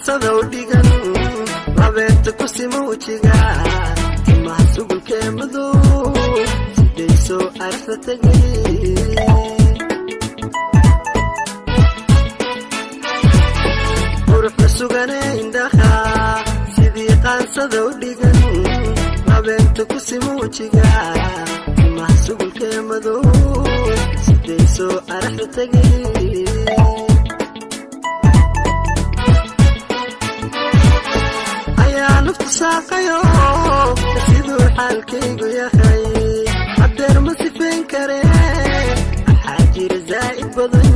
qaansada u dhigan labeenta ku sima wejiga timaha sugulkee madow sidayso aragta tegay quruxda sugane indhaha sidii qaansada u dhigan labeenta ku sima wejiga timaha sugulkee madow sidayso aragta tegay ayaa naftu saaqayo siduu xaalkaygu yahay hadeer ma sifayn kare waxaa jira zaa'id badan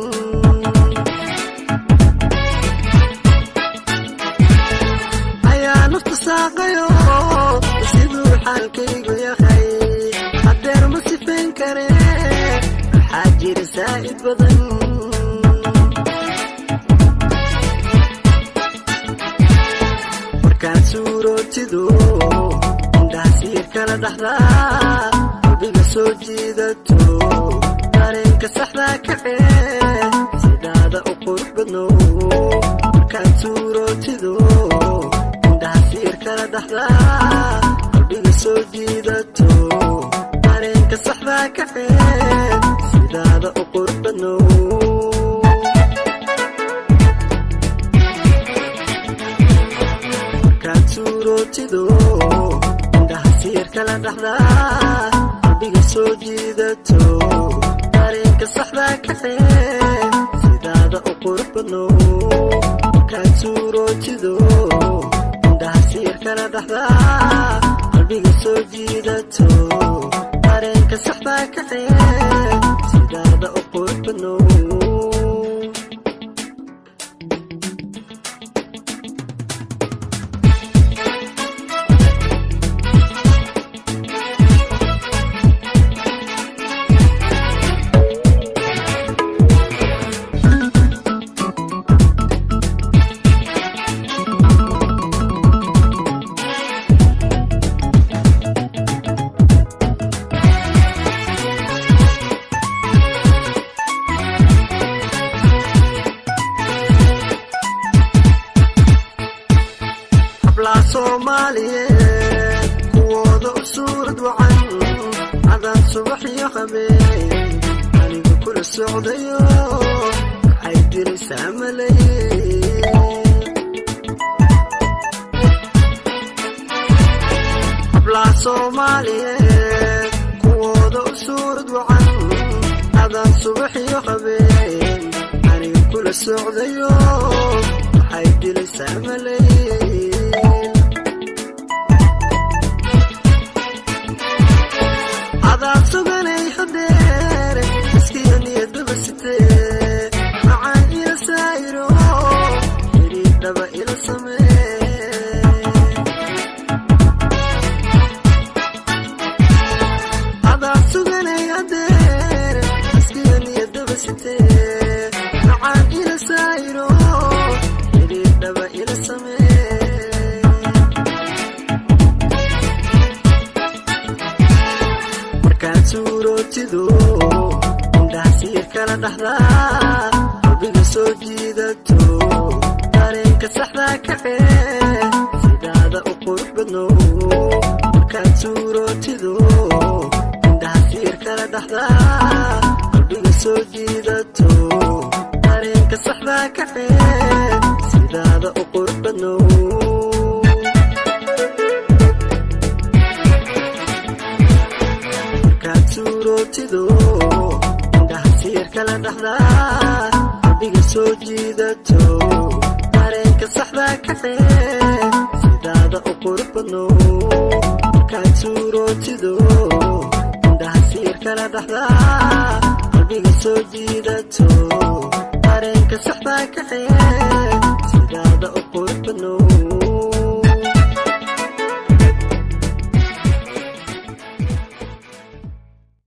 ayaa naftu saaqayo siduu xaalkaygu yahay hadeer ma sifayn kare waxaa jira zaa'id badan markaad suurootido indhaha siir kala dhaxdaa qalbiga soo jiidato dareenka saxdaa kacee sidaada u qurux badno markaad suurootido indhaha siir kala dhaxdaa qalbiga soo jiidato dareenka saxdaa kacee sidaada u qurux badno markaad suurootido indhaha siir kala dhaxdaa qalbiga soo jiidato dareenka saxdaa kacee sidaada u qurux badno markaad suurootido indhaha siir kala dhaxdaa qalbiga soo jiidato dareenka saxdaa kacee sidaada u qurux badno hablaa soomaaliyeed kuwooda u suurad wacan cadaan subax iyo habeen aniga kula socdayo waxay diraysaa malay hablaa soomaaliyeed kuwooda u suurad wacan cadaan subax iyo habeen aniga kula socdayo waxay dilaysaa malay adaad suganay hadeer iskiyo niyadaba sitee macaan ila saayiro xidhiidhaba ila samee adaad suganay hadeer iskiyo niyadaba sitee macaan ila saayiro xidhiidhaba ila samee markaad suurootido indhaha siir kala dhaxdaa qalbiga soo jiidato dareenka saxdaa kacee sidaada u qurux badno markaad suurootido indhaha siir kala dhaxdaa qalbiga soo jiidato dareenka saxdaa kacee sidaada u qurux badno markaad suurootido indhaha siir kala dhaxdaa qalbiga soo jiidato dareenka saxdaa kacee sidaada u qurux badno markaad suurootido indhaha siir kala dhaxdaa qalbiga soo jiidato dareenka saxdaa kacee